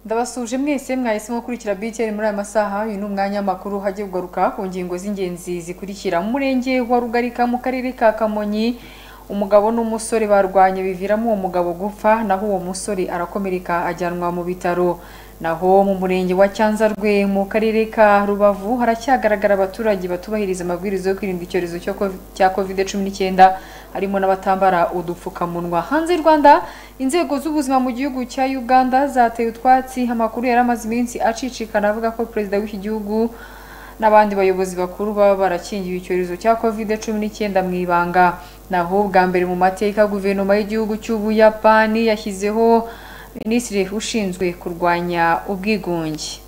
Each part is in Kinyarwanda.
ndabasuje mwese mwahisemo gukurikira BTN muri aya masaha uyu ni umwanya w'amakuru hajya ugaruka ku ngingo z'ingenzi zikurikira mu murenge wa rugarika mu karere ka kamonyi umugabo n'umusore barwanye biviramo uwo mugabo gupfa naho uwo musore arakomereka ajyanwa mu bitaro naho mu murenge wa cyanzarwe mu karere ka rubavu haracyagaragara abaturage batubahiriza amabwiriza yo kwirinda icyorezo cyo ko- cya covid cumi n'icyenda harimo n'abatambara udupfukamunwa hanze y'u rwanda inzego z'ubuzima mu gihugu cya uganda zateye utwatsi amakuru yari amaze iminsi acicikana avuga ko perezida w'iki gihugu n'abandi bayobozi bakuru baba barakingiwe icyorezo cya covid cumi n'icyenda mu ibanga naho bwa mbere mu mateka guverinoma y'igihugu cy'ubuyapani yashyizeho minisitiri ushinzwe kurwanya ubwigunge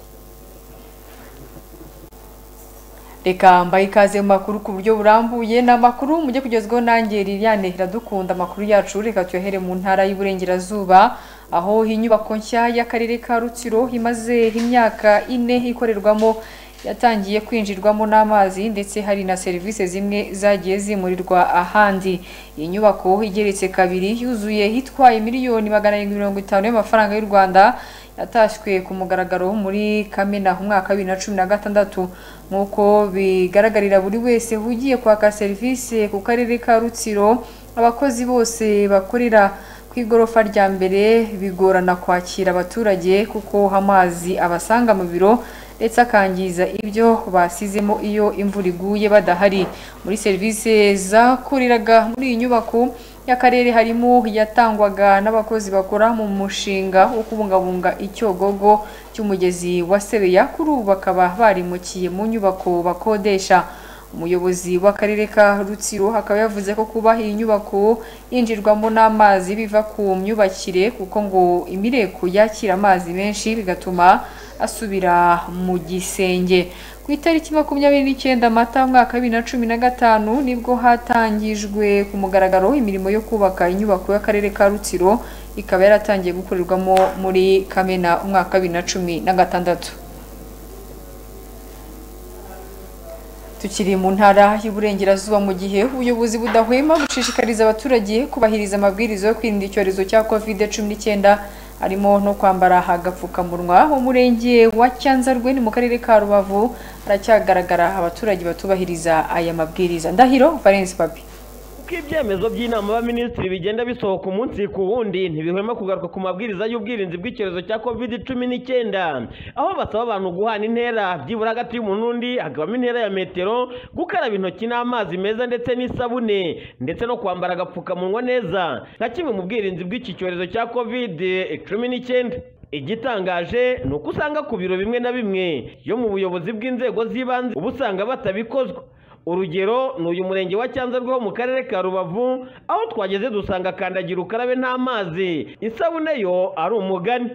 reka mbaye ikaze mu makuru ku buryo burambuye ni amakuru mujye kugezwaho nanjye Liliane iradukunda amakuru yacu reka tuyahere mu ntara y'Iburengerazuba aho inyubako nshya y'akarere ka Rutsiro imaze imyaka ine ikorerwamo yatangiye kwinjirwamo n'amazi ndetse hari na serivisi zimwe zagiye zimurirwa ahandi iyi nyubako igeretse kabiri yuzuye itwaye miliyoni magana arindwi mirongo itanu y'amafaranga y'u Rwanda yatashywe ku mugaragaro muri Kamena mu mwaka wa bibiri na cumi na gatandatu nk'uko bigaragarira buri wese ugiye kwaka serivisi ku karere ka Rutsiro abakozi bose bakorera ku igorofa rya mbere bigorana kwakira abaturage kuko amazi abasanga mu biro ndetse akangiza ibyo basizemo iyo imvura iguye badahari muri serivisi zakoreraga muri iyi nyubako y'akarere harimo yatangwaga n'abakozi bakora mu mushinga wo kubungabunga icyogogo cy'umugezi wa Sebeya kuri ubu bakaba barimukiye mu nyubako bakodesha umuyobozi w'akarere ka Rutsiro akaba yavuze ko kuba iyi nyubako yinjirwamo n'amazi biva ku myubakire kuko ngo imireko yakira amazi menshi bigatuma asubira mu gisenge ku itariki makumyabiri n'icyenda mata mwaka wa bibiri na cumi na gatanu nibwo hatangijwe ku mugaragaro imirimo yo kubaka inyubako y'akarere ka Rutsiro ikaba yaratangiye gukorerwamo muri Kamena umwaka wa bibiri na cumi na gatandatu Tukiri mu ntara y'Iburengerazuba mu gihe ubuyobozi budahwema gushishikariza abaturage kubahiriza amabwiriza yo kwirinda icyorezo cya COVID-19 harimo no kwambara agapfukamunwa mu murenge wa Cyanzarwe ni mu karere ka Rubavu haracyagaragara abaturage batubahiriza aya mabwiriza Ndahiro Valence Papi uko ibyemezo by'inama y'abaminisitiri bigenda bisohoka umunsi ku wundi ntibihwema kugaruka ku mabwiriza y'ubwirinzi bw'icyorezo cya covid cumi n'icyenda aho basaba abantu guhana intera byibura hagati y'umuntu n'undi hakabamo intera ya metero gukaraba intoki n'amazi meza ndetse n'isabune ndetse no kwambara agapfukamunwa neza nka kimwe mu bwirinzi bw'iki cyorezo cya covid cumi n'icyenda igitangaje ni uko usanga ku biro bimwe na bimwe yo mu buyobozi bw'inzego z'ibanze uba usanga batabikozwa urugero ni uyu murenge wa cyanzarwe wo mu karere ka rubavu aho twageze dusanga kandagira ukarabe n'amazi isabune yo ari umugani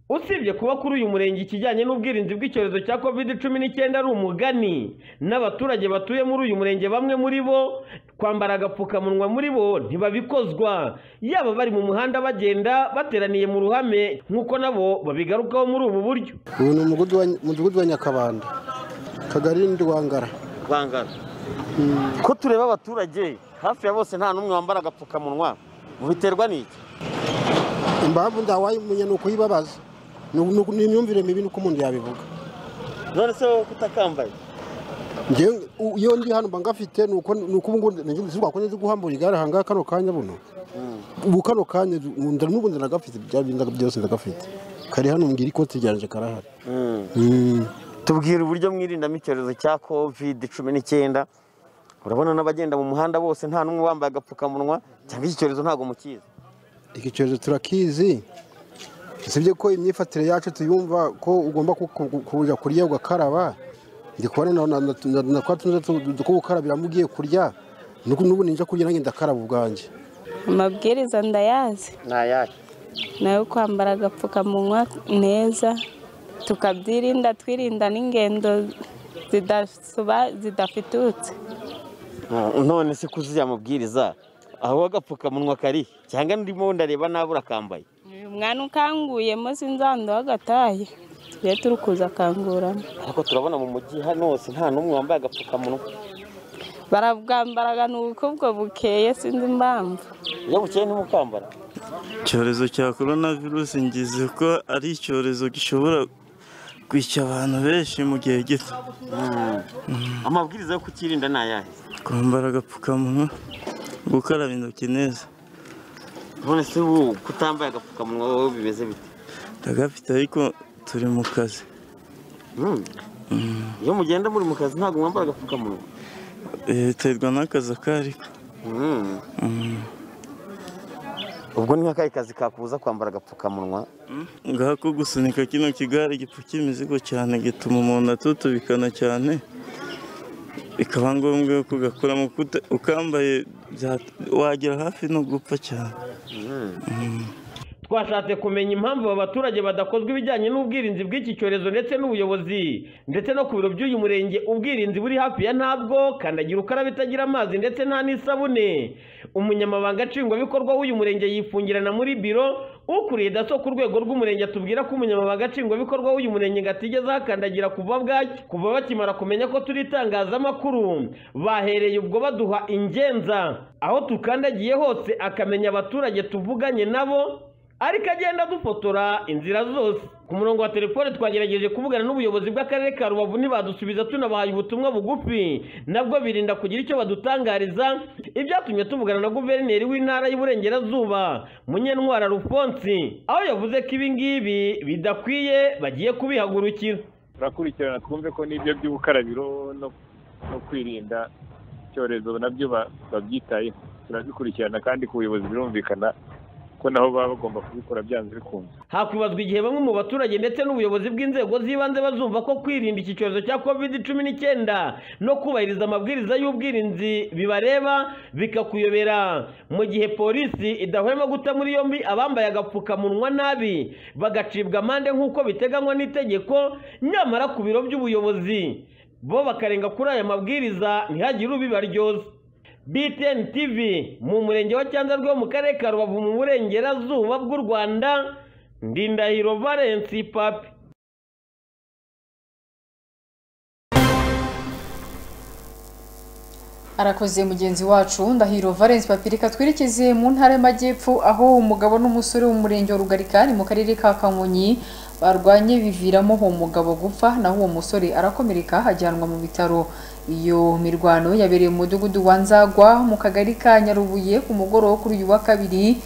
usibye kuba kuri uyu murenge ikijyanye n'ubwirinzi bw'icyorezo cya covid cumi n'icyenda ari umugani n'abaturage batuye muri uyu murenge bamwe muri bo kwambara agapfukamunwa muri bo ntibabikozwa yaba bari mu muhanda bagenda bateraniye mu ruhame nk'uko nabo babigarukaho muri ubu buryo ubu ni umudugudu wa- umudugudu wa nyakabanda kagari ndwangara bangana ko tureba abaturage hafi ya bose nta n'umwe wambara agapfukamunwa biterwa n'iki impamvu ntawayimenya ni ukuyibabaza Ni- ni ni imyumvire mibi nuko umuntu yabivuga none se wowe kutakambaye Njyewe, u- iyo ndi hano mba ngafite ni uko ni uko ubu ngubu nanjye nzi rwakundi nzi guhambura igare aha ngaha kano kanya buno ubu kano kanya nda n'ubundi ndagafite bya bindi byose ndagafite kari hano mbwira ikoti ryanjye karahari Mm. tubwira uburyo mwirindamo icyorezo cya covid cumi n'icyenda urabona n'abagenda mu muhanda bose nta n'umwe wambaye agapfukamunwa cyangwa iki cyorezo ntabwo mukizi iki cyorezo turakizi usibye ko imyifatire yacu tuyumva ko ugomba ku- ku- kujya kurya ugakaraba ndi kubona na- na- na- na- na kwa tunoza tu- two gukarabiramo ugiye kurya nuko n'ubu ninja kurya nanjye ndakaraba ubwanjye amabwiriza ndayazi ni ayahe nayo kwambara agapfukamunwa neza tukabyirinda twirinda n'ingendo zidasuba- zidafitutse none se kuzuye amabwiriza aho agapfukamunwa kari cyangwa ndimo ndareba nabi urakambaye uyu mwana ukanguyemo sinzando agataye tujye turi kuza akanguramo ariko turabona mu mujyi hano hose nta n'umwe wambaye agapfukamunwa barabwambaraga ni uko ubwo bukeye sinzi impamvu iyo bukeye ntimukambara icyorezo cya korona virusi ngize ko ari icyorezo gishobora kwica abantu benshi mu gihe gito amabwiriza yo kukirinda ni ayahe kwambara agapfukamunwa gukaraba intoki neza none se ubu kutambaye agapfukamunwa wowe bimeze bite ndagafite ariko turi mu kazi Mm. iyo mugenda muri mu kazi ntabwo mwambara agapfukamunwa Eh, biterwa n'akazi ako ari ko Mm. ubwo ni nk'akahe kazi kakubuza kwambara agapfukamunwa ngako gusunika kino kigare gipfuka imizigo cyane gituma umuntu atutubikana cyane bikaba ngombwa yuko ugakuramo kuta- ukambaye bya- wagera hafi no gupfa cyane twashatse kumenya impamvu aba baturage badakozwa ibijyanye n'ubwirinzi bw'iki cyorezo ndetse n'ubuyobozi ndetse no ku biro by'uyu murenge ubwirinzi buri hafi ya ntabwo kandagira ukarabe itagira amazi ndetse nta n'isabune umunyamabanga nshingwabikorwa w'uyu murenge yifungirana muri biro ukuriye daso ku rwego rw'umurenge atubwira ko umunyamabanga nshingwabikorwa w'uyu murenge ngo atigeze ahakandagira kuva bwaki kuva bakimara kumenya ko turi itangazamakuru bahereye ubwo baduha ingenza aho tukandagiye hose akamenya abaturage tuvuganye nabo ariko agenda dufotora inzira zose ku murongo wa telefone twagerageje kuvugana n'ubuyobozi bw'akarere ka rubavu ntibadusubiza tunabahaye ubutumwa bugufi nabwo birinda kugira icyo badutangariza ibyatumye tuvugana na guverineri w'intara y'uburengerazuba munyantwara rufonsi aho yavuze ko ibi ngibi bidakwiye bagiye kubihagurukira turakurikirana twumve ko n'ibyo by'ubukarabiro no no kwirinda icyorezo nabyo ba- babyitayeho turabikurikirana kandi ku buyobozi birumvikana ko nabo baba bagomba kubikora byanze bikunze hakwibazwa igihe bamwe mu baturage ndetse n'ubuyobozi bw'inzego z'ibanze bazumva ko kwirinda iki cyorezo cya covid cumi n'icyenda no kubahiriza amabwiriza y'ubwirinzi bibareba bikakuyobera mu gihe polisi idahwema guta muri yombi abambaye agapfukamunwa nabi bagacibwa amande nk'uko biteganywa n'itegeko nyamara ku biro by'ubuyobozi bo bakarenga kuri aya mabwiriza ntihagire ubibaryoza BTN TV mu murenge wa Cyanzarwe wo mu karere ka Rubavu mu burengerazuba bw'u Rwanda Ndindahiro Valence Papi arakoze mugenzi wacu ndahiro valence papirika twerekeze mu ntara y'amajyepfo aho umugabo n'umusore wo mu murenge wa rugarikari mu karere ka kamonyi barwanye biviramo uwo mugabo gupfa naho uwo musore arakomereka ajyanwa mu bitaro iyo mirwano yabereye mu mudugudu wa nzagwa mu kagari ka nyarubuye ku mugoroba kuri uyu wa kabiri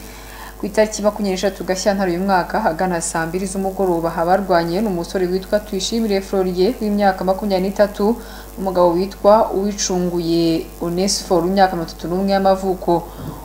ku itariki makumyabiri n'eshatu gashyantare uyu mwaka ahagana saa mbiri z'umugoroba habarwanye n'umusore witwa tuyishimire floriye w'imyaka makumyabiri n'itatu n'umugabo witwa uwicunguye onesiforo w'imyaka mirongo itatu n'umwe y'amavuko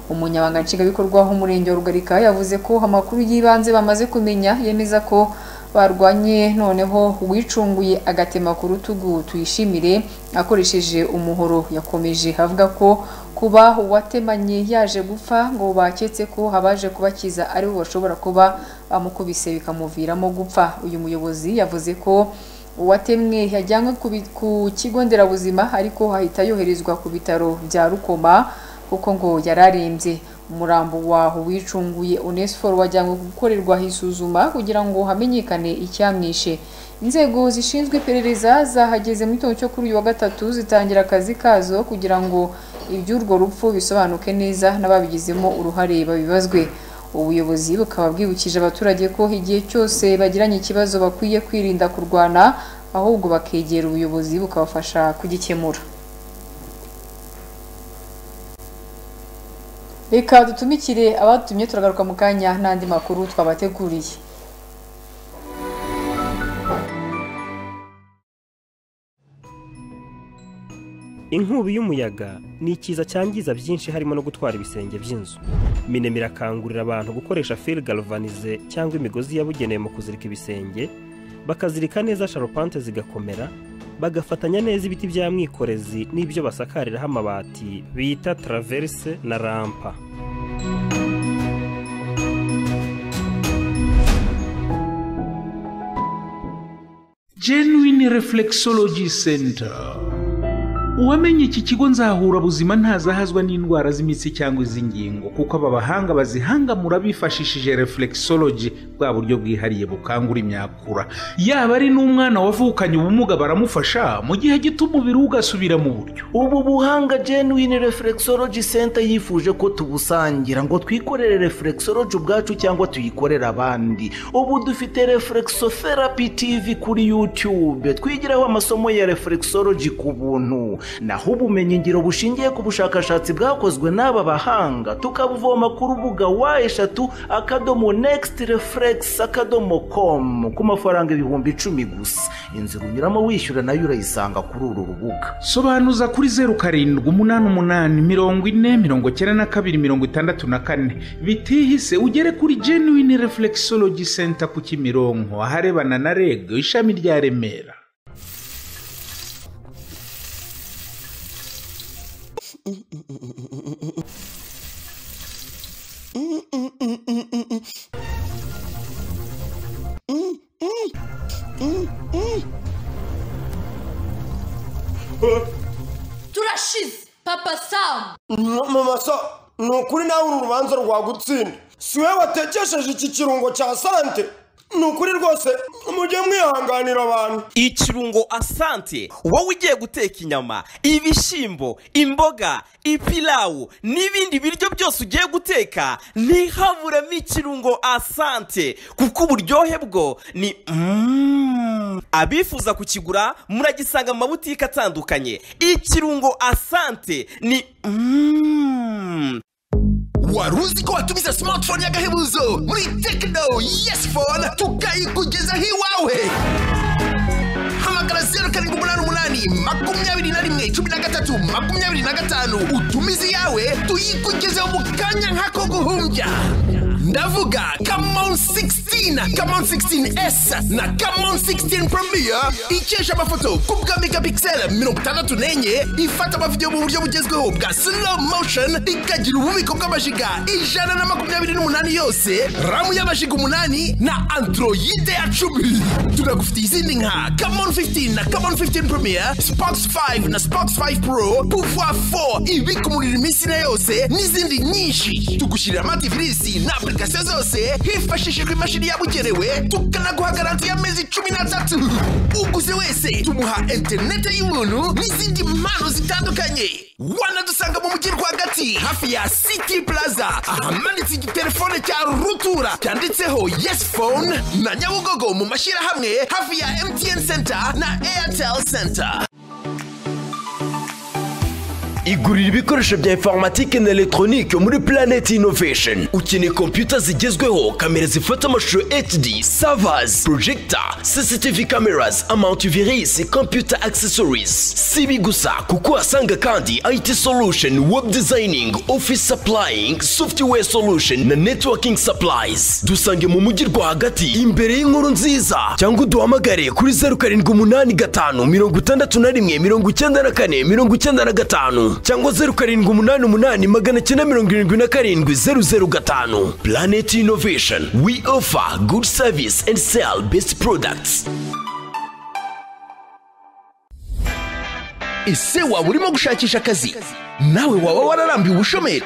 umunyamabanga nshingwabikorwa w'umurenge wa rugarika yavuze ko amakuru y'ibanze bamaze kumenya yemeza ko barwanye noneho uwicunguye agatema ku rutugu tuyishimire akoresheje umuhoro yakomeje avuga ko kuba uwatemanye yaje gupfa ngo baketse ko abaje kubakiza aribo bashobora kuba bamukubise bikamuviramo gupfa uyu muyobozi yavuze ko uwatemwe yajyanywe ku bi- ku kigo nderabuzima ariko ahita yoherezwa ku bitaro bya rukoma kuko ngo yari arembye umurambo waho wicunguye onesiforo wajyanywe gukorerwa isuzuma kugira ngo hamenyekane icyamwishe inzego zishinzwe iperereza zahageze mu gitondo cyo kuri uyu wa gatatu zitangira akazi kazo kugira ngo iby'urwo rupfu bisobanuke neza n'ababigizemo uruhare babibazwe ubuyobozi bukaba bwibukije abaturage ko igihe cyose bagiranye ikibazo bakwiye kwirinda kurwana ahubwo bakegera ubuyobozi bukabafasha kugikemura reka dutumikire abatumye turagaruka mu kanya n'andi makuru twabateguriye inkubi y'umuyaga ni ikiza cyangiza byinshi harimo no gutwara ibisenge by'inzu minema irakangurira abantu gukoresha fil galvanize cyangwa imigozi yabugenewe mu kuzirika ibisenge bakazirika neza sharupante zigakomera bagafatanya neza ibiti bya mwikorezi n'ibyo basakariraho amabati bita traverse na rampa Genuine Reflexology Center uwamenye iki kigo nzahura buzima ntazahazwa n'indwara z'imitsi cyangwa iz'ingingo kuko aba bahanga bazihangamura bifashishije reflexology bwa buryo bwihariye bukangura imyakura yaba ari n'umwana wavukanye ubumuga baramufasha mu gihe gito umubiri we ugasubira mu buryo ubu buhanga genuine reflexology center yifuje ko tubusangira ngo twikorere reflexology ubwacu cyangwa tuyikorere abandi ubu dufite reflexotherapy tv kuri youtube twigiraho amasomo ya reflexology ku buntu naho ubumenyingiro bushingiye ku bushakashatsi bwakozwe n'aba bahanga tukabuvoma ku rubuga wa eshatu akadomo next reflex akadomo com ku mafaranga ibihumbi icumi gusa inzira unyuramo wishyura nayo urayisanga kuri uru rubuga sobanuza kuri zeru karindwi umunani umunani mirongo ine mirongo icyenda na kabiri mirongo itandatu na kane bitihise ugere kuri genuine reflexology center ku kimironko aharebana na reg ishami rya remera turashize papa samu mama sa ni ukuri nawe uru rubanza rwagutsinda si wowe watekesheje iki kirungo cya sante ni ukuri rwose mujye mwihanganira abantu ikirungo asante wowe ugiye guteka inyama ibishyimbo imboga ipilawu n'ibindi biryo byose ugiye guteka ntihaburemo ikirungo asante kuko uburyohe bwo ni mm. abifuza kukigura muragisanga mu mabutike atandukanye ikirungo asante ni mm. wari uzi ko watumiza smartphone y'agahebuzo muri tekino yesi fone tukayikugezaho iwawe hamagara zeru karindwi umunani umunani makumyabiri na rimwe cumi na gatatu makumyabiri na gatanu utumize iyawe tuyikugezeho mu kanya nk'ako guhumbya ndavuga kamon 16 kamon 16s na kamon 16 premier ikesha amafoto ku bwa megapixel mirongo itandatu n'enye ifata amavidewo mu buryo bugezweho bwa slow motion ikagira ububiko bw'amajiga ijana na makumyabiri n'umunani yose ramu y'amajiga umunani na androide ya cumi tunagufitiye izindi nka kamon 15 na kamon 15 premier spox 5 na spox 5 pro pouvoir 4 ibika umuriro iminsi na yose n'izindi nyinshi tugushyirira amativirisi na application apurikasiyo zose hifashishijwe imashini yabugenewe tukanaguha garanti y'amezi cumi n'atatu uguze wese tumuha interinete y'ubuntu n'izindi mpano zitandukanye wanadusanga mu mujyi rwagati hafi ya city plaza ahamanitse igitelefone cya rutura cyanditseho yes phone na nyabugogo mu mashyirahamwe hafi ya mtn center na airtel center igurira ibikoresho bya informatike na elegitoronike muri Planet Innovation ukeneye kompiyuta zigezweho kamera zifata amashusho HD servers projector CCTV cameras amount-virus computer accessories si ibi gusa kuko uhasanga kandi IT solution web designing office supplying software solution na networking supplies dusange mu mujyi rwagati imbere y'inkuru nziza cyangwa uduhamagare kuri zeru karindwi umunani gatanu mirongo itandatu na rimwe mirongo icyenda na kane mirongo icyenda na gatanu cyangwa zeru karindwi umunani umunani magana cyenda mirongo irindwi na karindwi zeru zeru gatanu planet innovation we offer good service and sell best products ese waba urimo gushakisha akazi nawe waba wararambiwe ubushomeri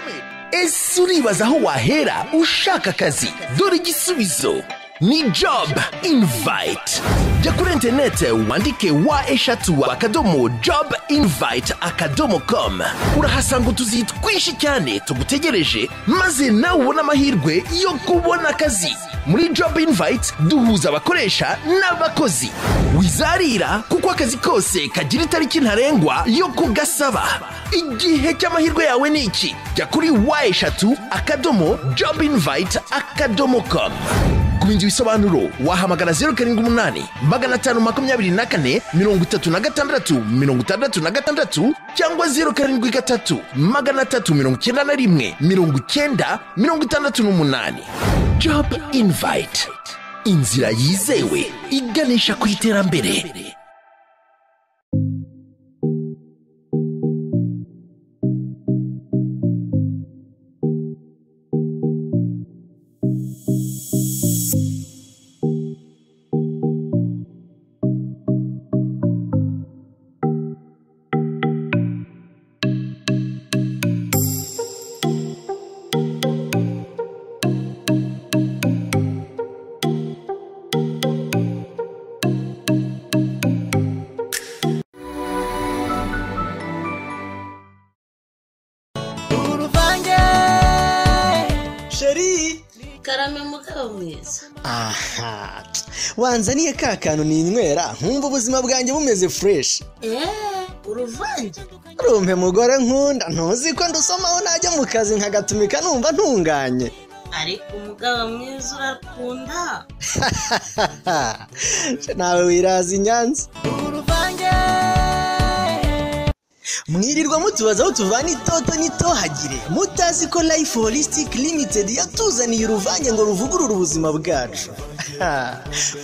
ese uribaza aho wahera ushaka akazi dore igisubizo ni job invite jya kuri interinete wandike wa eshatu akadomo job invite akadomo com urahasanga utuzi twinshi cyane tugutegereje maze nawe ubone amahirwe yo kubona akazi muri job invite duhuza abakoresha n'abakozi wizarira kuko akazi kose kagira itariki ntarengwa yo kugasaba igihe cy'amahirwe yawe ni iki jya kuri wa eshatu akadomo job invite akadomo com kubindi bisobanuro wahamagara zeru karindwi umunani magana atanu makumyabiri na kane mirongo itatu na gatandatu mirongo itandatu na gatandatu cyangwa zeru karindwi gatatu magana atatu mirongo icyenda na rimwe mirongo icyenda mirongo itandatu n'umunani job invite inzira yizewe iganisha ku iterambere wanzaniye ka kantu ninywera nkumva ubuzima bwanjye bumeze fureshi eee uruvange rumpe mugore nkunda ntuzi ko ndusomaho najya mu kazi nkagatumika numva ntunganye ariko umugabo mwiza urakunda nawe wiraza i nyanza uruvange mwirirwa mutubaza aho tuvana itoto n'itohagire mutazi ko life holistic limited yatuzaniye uruvange ngo ruvugurure ubuzima bwacu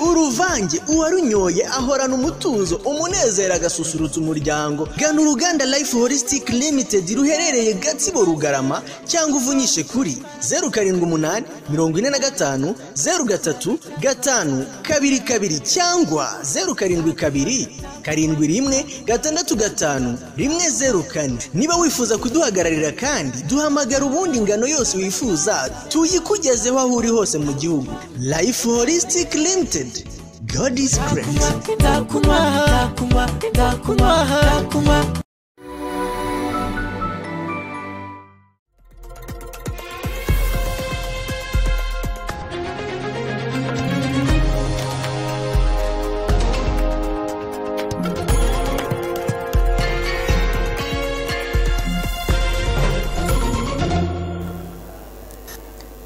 uruvange uwarunyoye ahorana umutuzo umunezero agasusurutsa umuryango gana uruganda life holistic limited ruherereye gatsibo rugarama cyangwa uvunyishe kuri zeru karindwi umunani mirongo ine na gatanu zeru gatatu gatanu kabiri kabiri cyangwa zeru karindwi kabiri karindwi rimwe gatandatu gatanu rimwe zeru kane niba wifuza kuduhagararira kandi duhamagara ubundi ingano yose wifuza tuyikugezeho aho uri hose mu gihugu life holistic limited god is great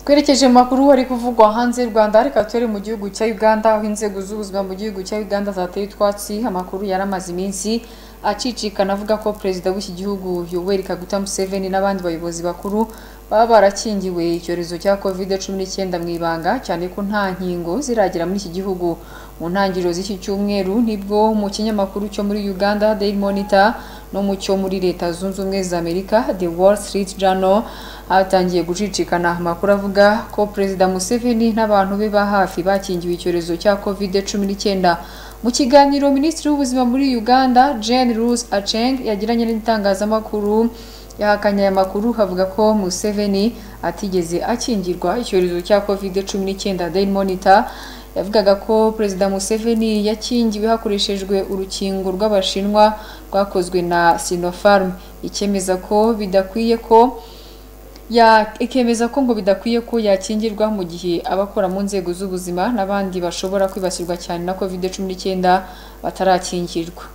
twerekeje mu makuru wari kuvugwa hanze y'u rwanda reka turi mu gihugu cya uganda aho inzego z'ubuzima mu gihugu cya uganda zateye utwatsi amakuru yari amaze iminsi acicikana avuga ko perezida w'iki gihugu yoweri kaguta museveni n'abandi bayobozi bakuru baba barakingiwe icyorezo cya kovide cumi n'icyenda mu ibanga cyane ko nta nkingo ziragera muri iki gihugu mu ntangiriro z'iki cyumweru nibwo mu kinyamakuru cyo muri uganda daily monitor no mu cyo muri leta zunze ubumwe za amerika the wall street journal hatangiye gucicikana amakuru avuga ko perezida museveni n'abantu be ba hafi bakingiwe icyorezo cya covid cumi n'icyenda mu kiganiro minisitiri w'ubuzima muri uganda jane rose aceng yagiranye n'itangazamakuru yahakanye aya makuru havuga ko museveni atigeze akingirwa icyorezo cya covid cumi n'icyenda daily monitor yavugaga ko perezida museveni yakingiwe hakoreshejwe urukingo rw'abashinwa rwakozwe na sinofarm ikemeza ko bidakwiye ko ikemeza ko ngo bidakwiye ko yakingirwa mu gihe abakora mu nzego z'ubuzima n'abandi bashobora kwibasirwa cyane na covid cumi n'icyenda batarakingirwa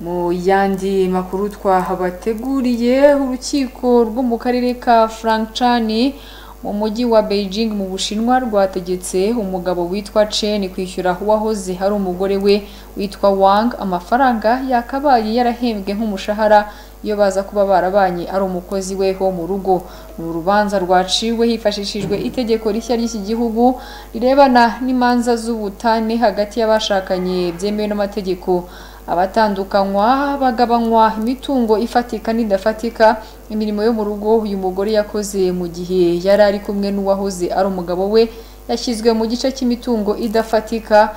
mu yandi makuru twahabateguriye urukiko rwo mu karere ka francani mu mujyi wa beijing mu bushinwa rwategetse umugabo witwa chen kwishyura uwahoze hari umugore we witwa wang amafaranga yakabaye yarahembwe nk'umushahara iyo baza kuba barabanye ari umukozi we wo mu rugo ni urubanza rwaciwe hifashishijwe itegeko rishya ry'iki gihugu rirebana n'imanza z'ubutane hagati y'abashakanye byemewe n'amategeko abatandukanywa bagabanywa imitungo ifatika n'idafatika imirimo yo mu rugo uyu mugore yakoze mu gihe yari ari kumwe n'uwahoze ari umugabo we yashyizwe mu gice cy'imitungo idafatika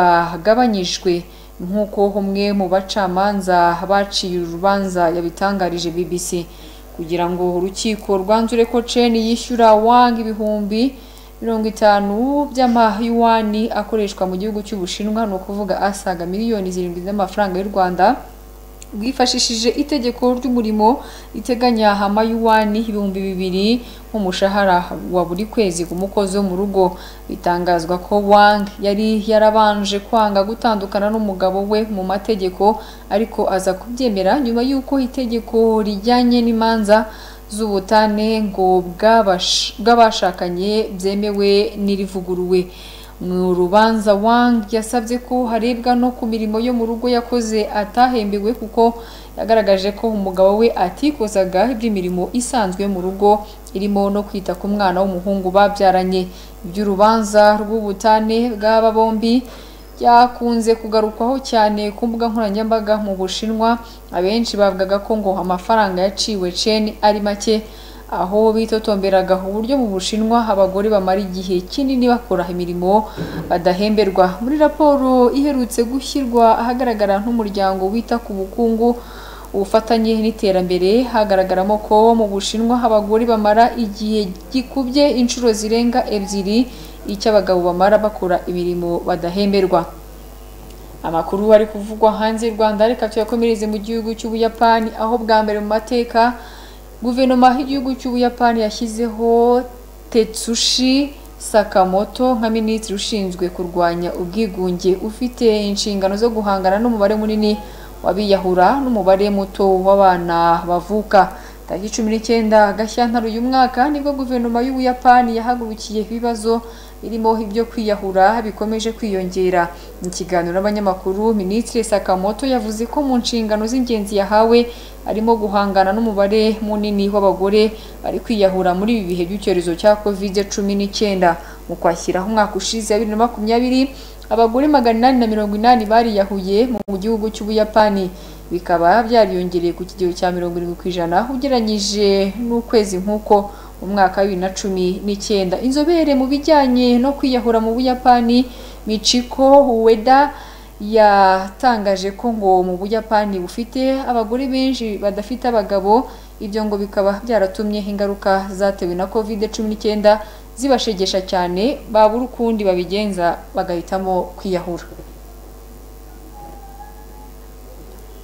bagabanyijwe nk'uko umwe mu bacamanza baciye urubanza yabitangarije bbc kugira ngo urukiko rwanzure ko ceni yishyura wanga ibihumbi mirongo itanu by'amayuwani akoreshwa mu gihugu cy'ubushinwa ni ukuvuga asaga miliyoni zirindwi z'amafaranga y'u rwanda rwifashishije itegeko ry'umurimo riteganya amayuwani ibihumbi bibiri nk'umushahara wa buri kwezi ku mukozi wo mu rugo bitangazwa ko wang yari yarabanje kwanga gutandukana n'umugabo we mu mategeko ariko aza kubyemera nyuma y'uko itegeko rijyanye n'imanza z'ubutane ngo bw'abashakanye byemewe n'irivuguruwe mu rubanza wang yasabye ko harebwa no ku mirimo yo mu rugo yakoze atahembewe kuko yagaragaje ko umugabo we atikozaga iby'imirimo isanzwe yo mu rugo irimo no kwita ku mwana w'umuhungu babyaranye iby'urubanza rw'ubutane bw'aba bombi byakunze kugarukwaho cyane ku mbuga nkoranyambaga mu bushinwa abenshi bavugaga ko ngo amafaranga yaciwe Chen ari make aho bitotomberaga uburyo mu bushinwa abagore bamara igihe kinini bakora imirimo badahemberwa muri raporo iherutse gushyirwa ahagaragara nk'umuryango wita ku bukungu ubufatanye n'iterambere hagaragaramo ko mu bushinwa abagore bamara igihe gikubye inshuro zirenga ebyiri icyo abagabo bamara bakora imirimo badahemberwa amakuru ari kuvugwa hanze y'u rwanda reka tuyakomereze mu gihugu cy'ubuyapani aho bwa mbere mu mateka guverinoma y'igihugu cy'ubuyapani yashyizeho tetsushi sakamoto nka minisitiri ushinzwe kurwanya ubwigunge ufite inshingano zo guhangana n'umubare munini w'abiyahura n'umubare muto w'abana bavuka tariki cumi n'icyenda gashyantare uyu mwaka nibwo guverinoma y'ubuyapani yahagurukiye ibibazo birimo ibyo kwiyahura bikomeje kwiyongera mu kiganiro n'abanyamakuru minisitiri sakamoto yavuze ko mu nshingano z'ingenzi yahawe arimo guhangana n'umubare munini w'abagore bari kwiyahura muri ibi bihe by'icyorezo cya kovide cumi n'icyenda mu kwashyiraho umwaka ushize bibiri na makumyabiri abagore magana inani na mirongo inani bariyahuye mu gihugu cy'ubuyapani bikaba byariyongereye ku kigero cya mirongo irindwi ku ijana ugereranyije n'ukwezi nk'uko mu mwaka wa bibiri na cumi n'icyenda inzobere mu bijyanye no kwiyahura mu buyapani michiko uweda yatangaje ko ngo mu buyapani bufite abagore benshi badafite abagabo ibyo ngo bikaba byaratumye ingaruka zatewe na covid cumi n'icyenda zibashegesha cyane babura ukundi babigenza bagahitamo kwiyahura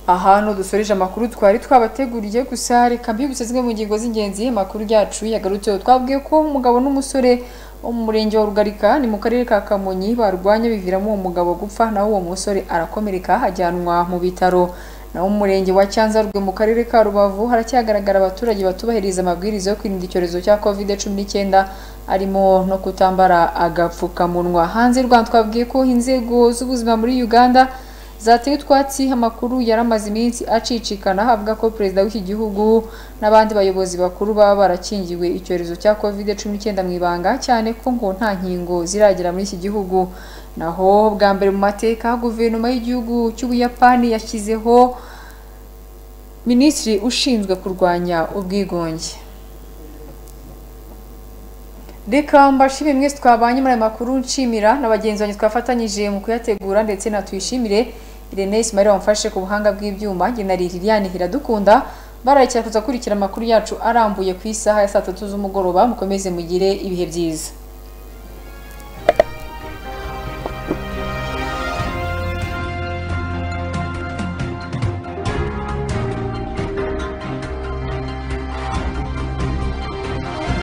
ahantu dusoreje amakuru twari twabateguriye gusa reka mbibutse zimwe mu ngingo z'ingenzi amakuru yacu yagarutseho twabwiye ko umugabo n'umusore wo mu murenge wa rugarika ni mu karere ka kamonyi barwanye biviramo uwo mugabo gupfa naho uwo musore arakomereka ajyanwa mu bitaro naho mu murenge wa cyanzarwe mu karere ka rubavu haracyagaragara abaturage batubahiriza amabwiriza yo kwirinda icyorezo cya covid cumi n'icyenda arimo no kutambara agapfukamunwa hanze y'u rwanda twabwiye ko inzego z'ubuzima muri uganda zateye utwatsi amakuru yaramaze iminsi acicikana avuga ko perezida w'iki gihugu n'abandi bayobozi bakuru baba barakingiwe icyorezo cya covid cumi n'icyenda mu ibanga cyane ko ngo nta nkingo ziragera muri iki gihugu naho bwa mbere mu mateka guverinoma y'igihugu cy'ubuyapani yashyizeho minisitiri ushinzwe kurwanya ubwigunge reka mbashimire mwese twabanye muri aya makuru nshimira na bagenzi banjye twafatanyije mu kuyategura ndetse natwishimire irene ismail wamfashe ku buhanga bw'ibyuma genari liliane hiradukunda bararekera kuza kurikira amakuru yacu arambuye ku isaha ya saa tatu z'umugoroba mukomeze mugire ibihe byiza